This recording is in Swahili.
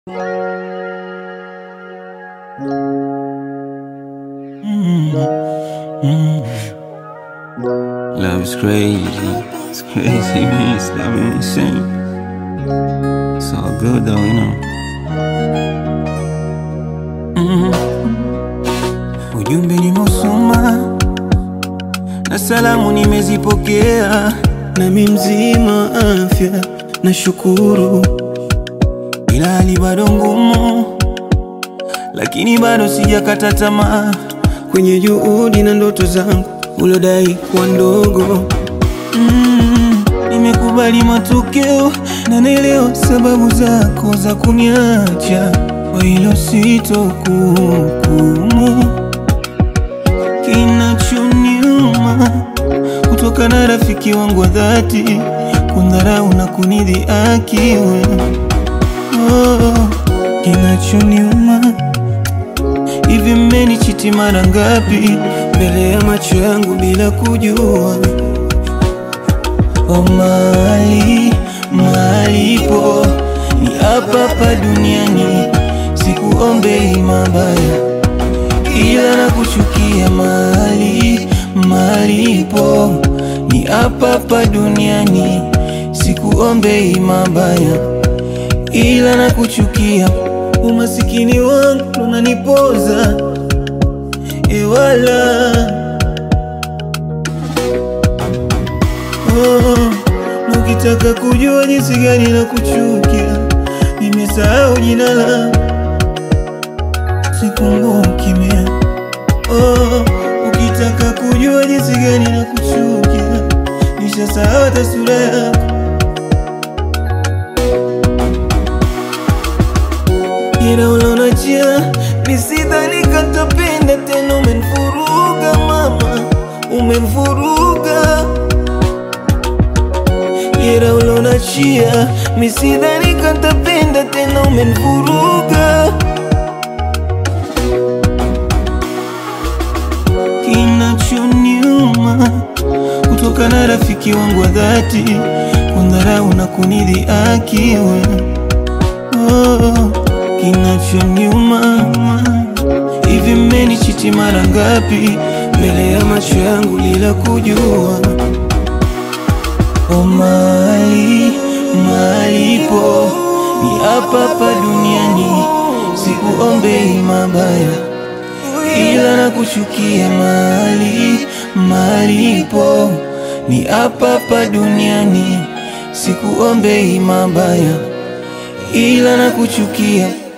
Love is crazy. It's crazy, man. It's got me insane. It's all good though, you know. Ujumbe nimeusoma na salamu nimezipokea, nami mzima afya na shukuru, ila hali bado ngumu, lakini bado sijakata tamaa kwenye juhudi na ndoto zangu ulodai kuwa ndogo. Mm, nimekubali matokeo na naelewa sababu zako za kuniacha, kwa hilo sitokuhukumu. Kinachoniuma kutoka na rafiki wangu wa dhati kundharau na kunidhihaki wewe. Oh, kinachoniuma hivi, mmenichiti mara ngapi mbele ya macho yangu bila kujua? Oh, mali malipo ni hapa hapa duniani, sikuombei mabaya ila na kuchukia mali malipo ni hapa hapa duniani, sikuombei mabaya ila na kuchukia. Umasikini wangu unanipoza ewala oh, na ukitaka kujua jinsi gani na kuchukia, nimesahau jina langu sikumbuki mie. Oh, ukitaka kujua jinsi gani na kuchukia, nishasahau hata sura yako. Ila ulonachia nisidhani katapenda tena, umenifuruga mama, umenifuruga Ila ulonachia misidhani katapenda tena, umenifuruga Kinachoniuma kutoka na rafiki wangu wa dhati kundharau na kunidhihaki wewe. Oh, kinachoniuma hivi, mmenichiti mara ngapi mbele ya macho yangu bila kujua? Oh, mali malipo ni hapa hapa duniani, sikuombei mabaya ila na kuchukia mali malipo ni hapa hapa duniani, sikuombei mabaya ila na kuchukia